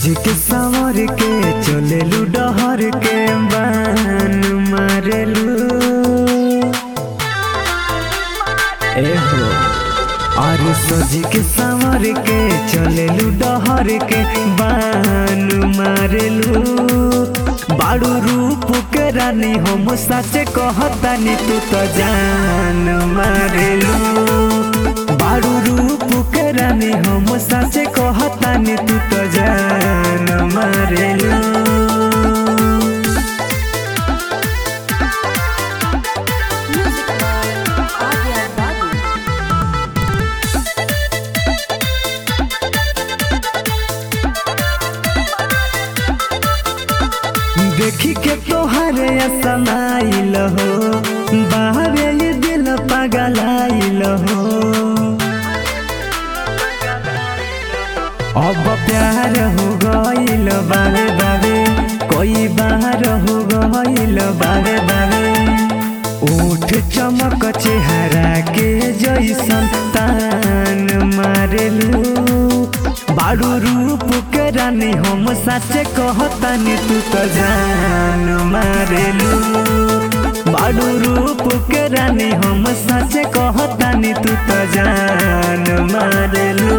सज के संवर के चलेलू डहर के बान मारेलू एहो और सज के संवर के चलेलू डहर के बान मारेलू बाड़ू रूप के रानी हम सच कहतानी तू तो जान मारेलू बाड़ू रूप के रानी हम सच कहतानी तू तो जान मारेलू Music by Arya Babu. देखी के तोहरे असनाइल हो बाहरे ये दिल पगलाइल हो अब प्यार हो गइल बारे बारे कोई बार हो गइल बारे बारे ओठ चमक चेहरा के जैसन तान मारेलू बारू रूप के रानी हम सच कहतानी तू तो जान मारेलू बारू रूप के रानी हम सच कहतानी तू तो जान मारेलू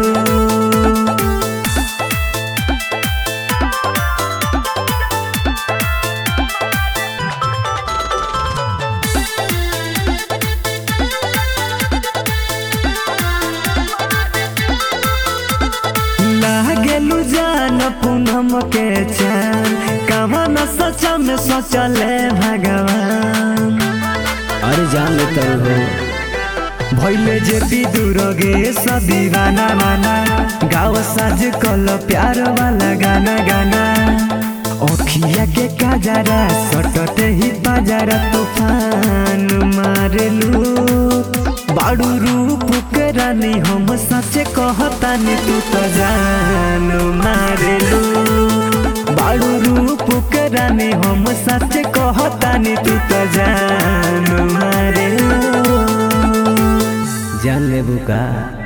लागेलू जान पूनम के चान कहाँ न सचा में सोचले भगवान अरे जान लेते हो भैले जेती दूर गे सदीवाना माना गाँव साज कल प्यार वाला गाना गाना अखिया के काजरा सटते ही बाजारा तूफान मारेलू बाड़ू रूप के रानी हम सच कहतानी तू तो जान मारेलू बाड़ू रूप के रानी हम सच कहतानी तू तो जान मारेलू जान लेबू का